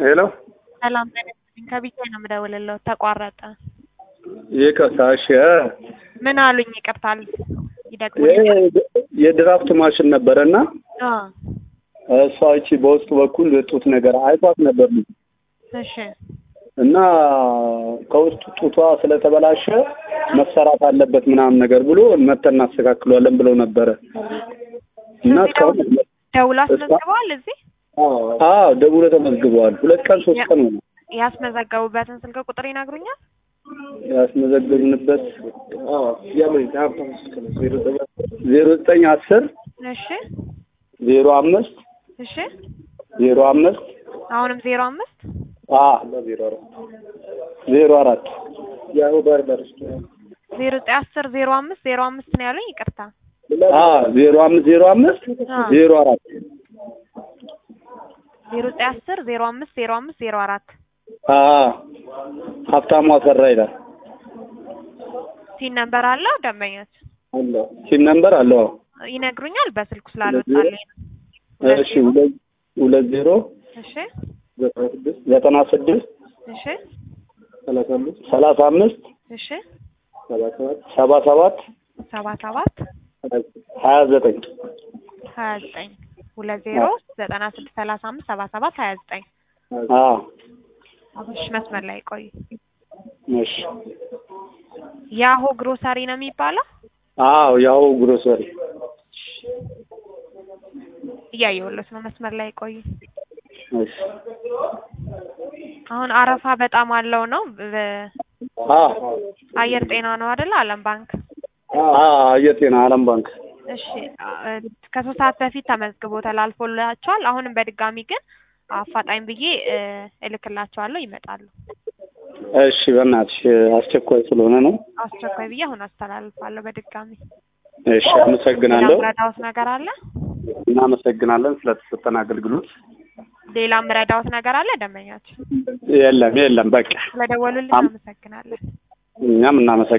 ሄሎ ሰላም ጤና ይስጥልኝ። ከቢታይ ነው የምደውልልዎት። ተቋረጠ። ይቅርታ። እሺ ምን አሉኝ? ይቅርታል ይሄ ይደግሙልኛል? የድራፍት ማሽን ነበረና አ እሷ እቺ በውስጥ በኩል ጡት ነገር አይቷት ነበር ልጅ እሺ እና ከውስጥ ጡቷ ስለተበላሸ መሰራት አለበት ምናምን ነገር ብሎ መተን እናስተካክሏለን ብለው ነበረ እና እዚህ እስካሁን ደውሎ አስመዝግበዋል? እዚህ አዎ ደውሎ ተመዝግበዋል። ሁለት ቀን ሶስት ቀን ሆነ ያስመዘገቡበትን ስልክ ቁጥር ይነግሩኛል? ያስመዘገብንበት ዜሮ ዘጠኝ አስር እሺ ዜሮ አምስት እሺ ዜሮ አምስት አሁንም ዜሮ አምስት ዜሮ አራት ዜሮ ዘጠኝ አስር ዜሮ አምስት ዜሮ አምስት ነው ያሉኝ። ይቅርታ ዜሮ አምስት ዜሮ አምስት አ ዜሮ አራት ዜሮ ዘጠኝ አስር ዜሮ አምስት ዜሮ አምስት ዜሮ አራት ሀብታሙ አሰራ ይላል። ሲን ነምበር አለው ደንበኞች ሲም ነምበር አለው። ይነግሩኛል። በስልኩ ስላልወጣልኝ ነው። እሺ ሁለት ሁለት ዜሮ እሺ ዘጠና ስድስት እሺ ሰላሳ አምስት እሺ ሰባ ሰባት ሰባ ሰባት ሀያ ዘጠኝ ሀያ ዘጠኝ ሁለት ዜሮ ዘጠና ስድስት ሰላሳ አምስት ሰባ ሰባት ሀያ ዘጠኝ እሺ መስመር ላይ ቆዩ። እሺ ያሆ ግሮሰሪ ነው የሚባለው። አዎ ያው ግሮሰሪ እያየሁለት ነው። መስመር ላይ ቆዩ። እሺ አሁን አረፋ በጣም አለው ነው። በ- አ አየር ጤና ነው አይደለ? አለም ባንክ። አ አየር ጤና አለም ባንክ እሺ አ- ከሶስት ሰዓት በፊት ተመዝግቦ ተላልፎላቸዋል። አሁንም በድጋሚ ግን አፋጣኝ ብዬ እ እልክላቸዋለሁ ይመጣሉ። እሺ በእናትሽ አስቸኳይ ስለሆነ ነው። አስቸኳይ ብዬ አሁን አስተላልፋለሁ በድጋሚ። እሺ አመሰግናለሁ። ሌላ ምረዳዎት ነገር አለ? እናመሰግናለን ስለተሰጠን አገልግሎት። ሌላ ምረዳዎት ነገር አለ? ደንበኛችን የለም የለም በቃ ስለደወሉልን አም- አመሰግናለን። እኛም እናመሰግናለን።